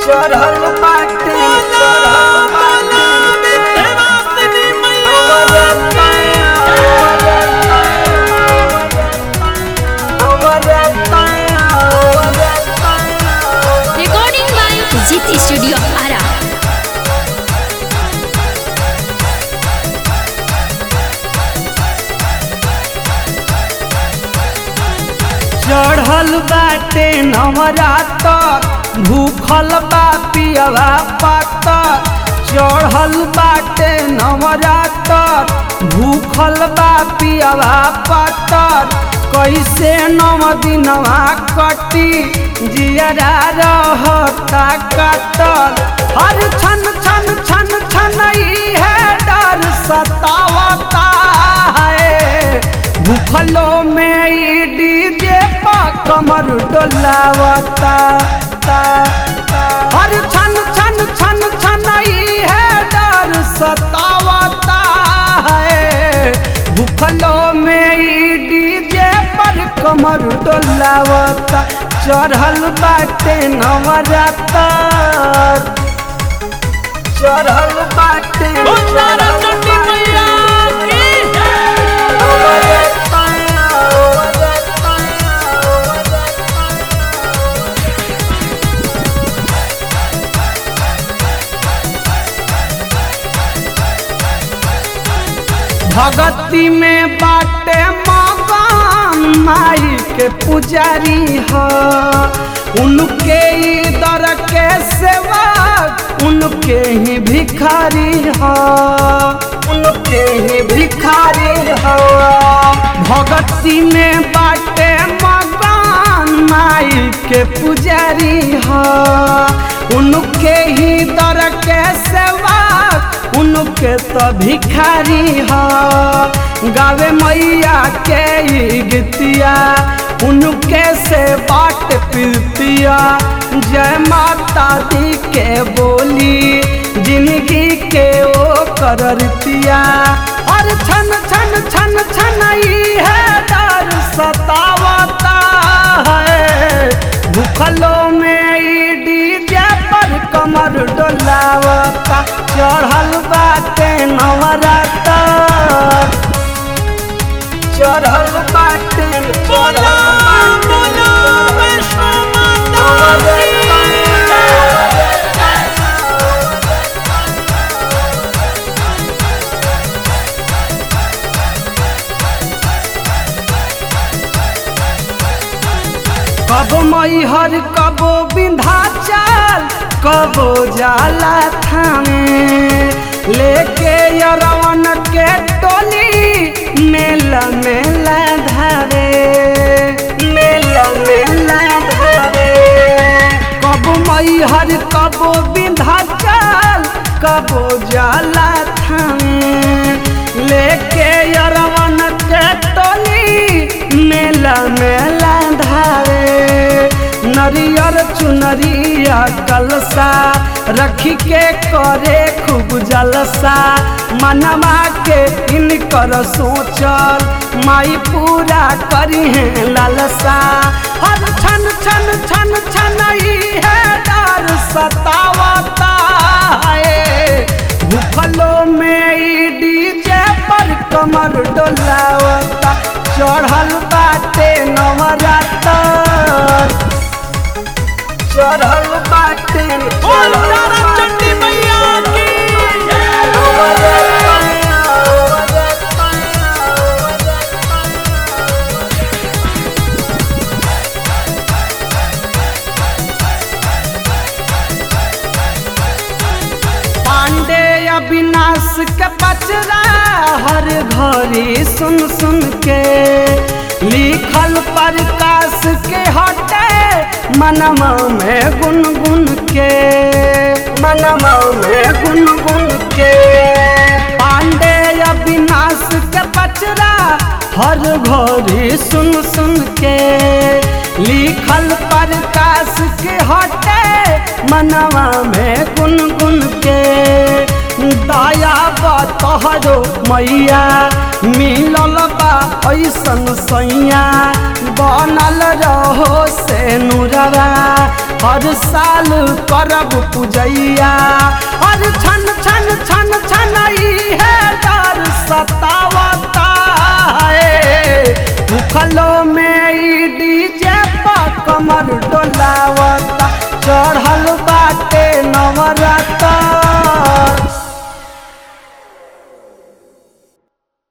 चढ़ल बाटे चढ़ल बाटे Recording by GT Studio Ara. चढ़ल बाटे नवरातर भूखल बा पियवा पातर चढ़ल बाटे नवरातर भूखल बा पियवा पातर कैसे नव दिनवा कटी जियरा रहता कातर हर छन छन छन छन ई है डर सतावता है भूखलो में ई डीजे पा कमर डोलावता ता, ता। हर छन छन छन छन ई है डर सतावता है भूखलो में ई डीजे पर कमर डोलावता चढ़ल बाटे नवरातर चढ़ल बाटे भगती में बाटे मगन माई के पुजारी ह उनके ही दर के सेवा उनके ही भिखारी ह उनके ही भिखारी ह भगती में बाटे मगन माई के पुजारी ह उनके ही दर के सेवा उनके तो भिखारी ह गावे मैया के ई गीतिया उनके से बाट पीतिया जय माता दी के बोली जिंदगी के ओ करतिया और छन छन छन छन ई है डर सतावता है भूखलो में ई डीजे पर कमर डोलावता चढ़ल बाटे नवरातर चढ़ल बाटे बोला बोला कब मैहर कबो विंध्याचल कबो जाला थामे लेके यरवन के टोली मेला मेला धारे मेला मेला धारे कब मैहर कबो विंध्याचल कबो जाला थामे लेके यरवन के टोली मेला मेला धारे नरियर चुनरिया कलसा रखी के करे खूब जलसा मनवा के इनकर सोचल माई पूरा करी है लालसा हर छन छन छन छन ई है डर सतावता है भूखलो में ई डीजे पर कमर डोलावता चढ़ल बाटे नवरातर चढ़ल बाटे चढ़ल पांडे अविनाश के पचरा हर घड़ी सुन सुन के लिखल प्रकाश के हटे मनमा में गुन गुन के मनमा में गुन गुन के पांडे अविनाश के पचरा हर घड़ी सुन सुन के लिखल प्रकाश के हटे मनवा में गुन गुन के दया बा तोहरो मैया मिलल बा ऐसन सैया बनल रहो से नुरवा हर साल करब पूजैया हर छन छन छन छन है डर सतावता है भूखलो में ई डीजे पर कमर डोलावता चढ़ल बा